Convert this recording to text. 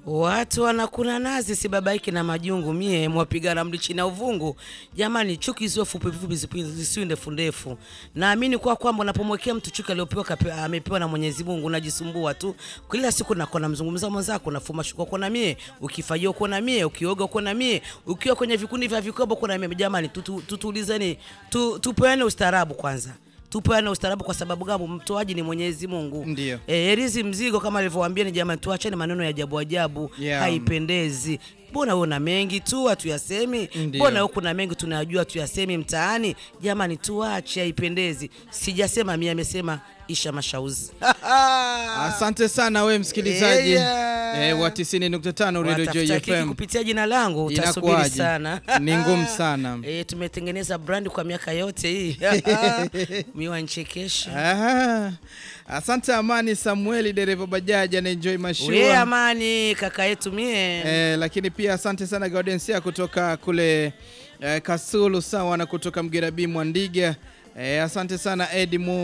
Watu wanakuna nazi sibabaiki na majungu, mie mwapigana mlichi na uvungu. Jamani, chuki zio fupi fupi zipi- zisiwe ndefu ndefu. Naamini kwa kwamba unapomwekea mtu chuki aliyopewa kape- amepewa na Mwenyezi Mungu unajisumbua tu. Kila siku nakuwa namzungumza mwenzako, nafuma shuka uko na mie, ukifajia uko na mie, ukioga uko na mie, ukiwa kwenye vikundi vya vikoba uko na mie. Jamani, tutu- tutulizeni, tu, tupeane ustaarabu kwanza. Tupeane ustaarabu kwa sababu gani? Mtoaji ni Mwenyezi Mungu. Ndio. Eh, herizi mzigo kama alivyowaambia ni jamani, tuachane maneno ya ajabu ajabu, Yeah. haipendezi. Mbona wewe una mengi tu hatuyasemi? Ndio. Mbona wewe kuna mengi tunayajua tuyasemi mtaani? Jamani, tuache, haipendezi. Sijasema mimi, amesema Isha Mashauzi. Asante sana we msikilizaji Yeah. eh, wa 90.5 Radio Joy Watafuta kiki FM. kupitia jina langu utasubiri Inakuwaje? sana. Ni ngumu sana. Eh, tumetengeneza brand kwa miaka yote hii. Miwa nchekesha. Aha. Asante Amani Samueli, dereva bajaji anaenjoy We mashua amani kaka yetu mie. eh, lakini pia asante sana Gaudensia kutoka kule eh, Kasulu sawa na kutoka Mgerabi Mwandiga eh, asante sana Edi Mu